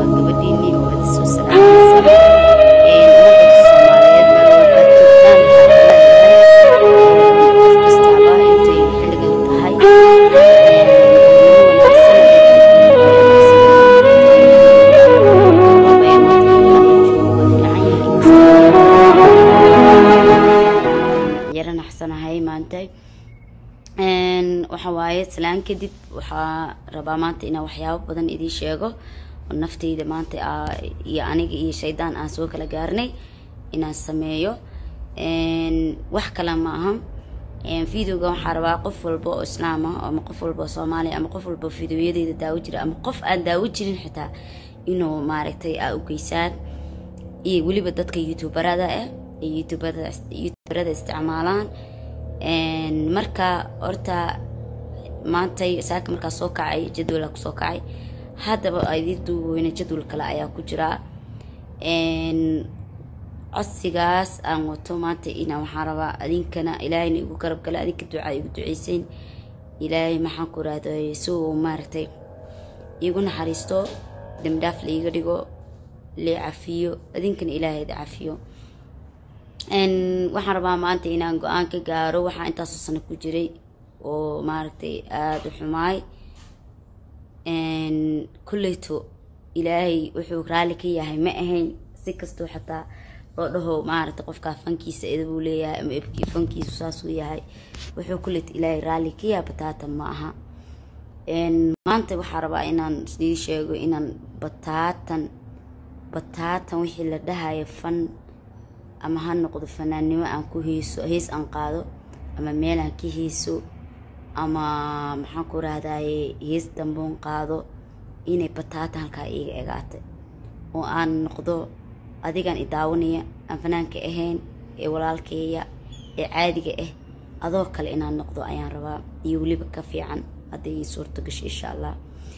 waa gabadhiinii oo idi soo salaamaysa ummadda soomaaliyeed meel walba joogtaan qof kastaaba intay xilligan tahay yara naxsanahay maanta waxa waaye salaan kadib waxaa rabaa maanta inaan waxyaabo badan idiin sheego oo naftayda maanta iyo aniga iyo shaydaan aan soo kala gaarnay inaan sameeyo wax kale ma aha videoga waxaa rabaa qof walba oo islaam ah ama qof walba oo soomaaliya ama qof walba videoyadeyda daawo jira ama qof aan daawo jirin xitaa inuu maaragtay aa u geysaan iyo weliba dadka youtuberada ah ee youtuberada isticmaalaan marka horta maantay saaka markaa soo kacay jadwala kusoo kacay haddaba idii duuweyne jadwal kale ayaa ku jiraa codsigaas aan wato maanta ina waxaan rabaa adinkana ilaahayna igu garab gala adinka ducaa igu duceyseyn ilaahay maxaan ku rahday si uu maaragtay iigu naxariisto dambidhaaf laiga dhigo lee cafiyo adinkana ilaahayda cafiyo waxaan rabaa maanta inaan go-aan ka gaaro waxaa intaasoo sano ku jiray oo maaragtay aada u xumaay kulleyto ilaahay wuxuu raalli ka yahay ma ahayn si kastoo xataa loo dhaho maaragtay qofkaa fankiisa edabuu leeyahay ama ebkii fankiisu saasuu yahay wuxuu kulleyto ilaahay raalli ka yahay bataatan ma aha maanta waxaa rabaa inaan sii sheego inaan bataatan bataatan wixii la dhahayo fan ama ha noqdo fanaannimo aan ku heeso hees aan qaado ama meel aan ka heeso ama maxaan ku rahdaye hees damboon qaado inay bataata halkaa iiga egaatay oo aan noqdo adigan i daawanaya aan fanaanka ahayn ee walaalkeeya ee caadiga ah adoo kale inaan noqdo ayaan rabaa iyo weliba ka fiican hadday ii suurto gasho insha allah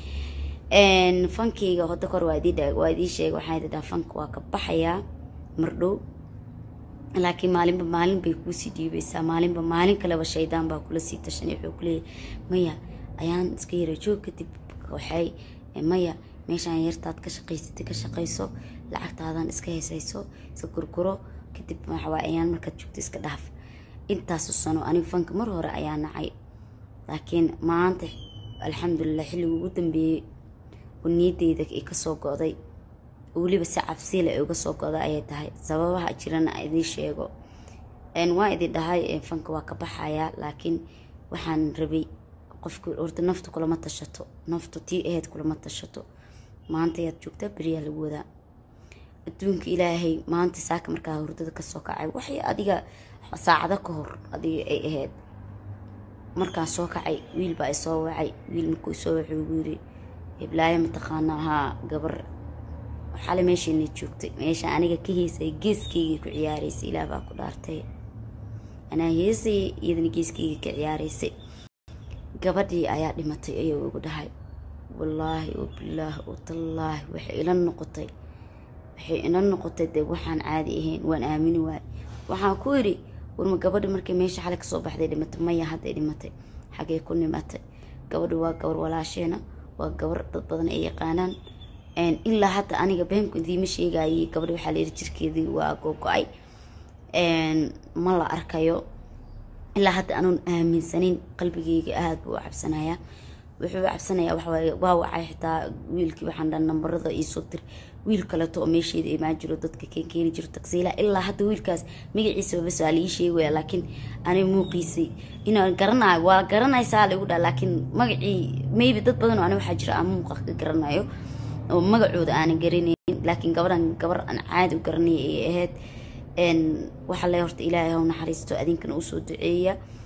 fankeyga hoda kor waa idii sheega waxaan idhi dhaha fanka waa ka baxayaa mardhow laakiin maalinba maalin bay kuusii dhiibaysaa maalinba maalin kaleba shaydaan baa kula sii tashanay wuxuu kuleeyahy maya ayaan iska yara joog kadib waxay maya meeshaan yartaad ka shaqaysatay ka shaqayso lacagtaadan iska heesayso iska gurguro kadib waxawaa ayaan markaad joogto iska dhaaf intaasu sano anigu fanka mar hore ayaa nacay laakiin maanta alxamdulilah xilliga ugu dambeeyey oo niyadeyda i kasoo go-day weliba si cabsiila ay uga soo goda ayay tahay sababaha jirana idiin sheego waa idin dhahay fanka waa ka baxayaa laakiin waxaan rabay qofka horta naftu kulama tashato naftu tii aheyd kulama tashato maanta ayaad joogtaa beriyaa lagu wadaa adduunka ilaahay maanta saaka markaa hurdada kasoo kacay waxay adiga saacado ka hor adiga ay ahayd markaan soo kacay wiil baa isoo wacay wiil markuu isoo wacay ugu yiri hiblaayo mataqaana haa gabar xale meeshaina joogtay meesha aniga ka heysay geeskeyga ku ciyaaraysay ilaah baa ku dhaartay anaa heesay iyadana geeskeyga ka ciyaaraysay gabadhii ayaa dhimatay ayuu igu dhahay wallaahi oo bilaahi oo tallaahi waxay ila noqotay waxay ila noqotay dee waxaan caadi ahayn waan aamini waay waxaan ku yidhi warma gabadhi markay meesha xale kasoo baxday dhimatay maya hadday dhimatay xagee ku nimatay gabadhi waa gabar walaasheena waa gabar dad badan ay yaqaanaan ilaa hadda aniga beenku idiima sheegayay gabadhi waxaa layidhi jirkeedii waa gogo-ay ma la arkayo ilaa hadda anuun aaminsanin qalbigeyga aada buu u cabsanayaa wuxuu u cabsanayaa waxawaaye waa wacay xitaa wiilkii waxaan dhan nambarada iisoo dir wiil kaleto oo meesheeda imaan jiro dadka keen keeni jiro tagsiila ilaa hadda wiilkaas magaciisa bas waa lii sheegaya laakiin ani muuqiisay inaan garanayo waa garanaysaa lagu dhaa laakiin magacii maybe dad badan oo ani waxaa jira aan muuqa ka garanayo oo magacooda aanan garanaynin laakiin gabadhan gabar aan caadi u garanaya ay ahayd waxaa le horta ilaahay haw naxariisto adinkana usoo duceeya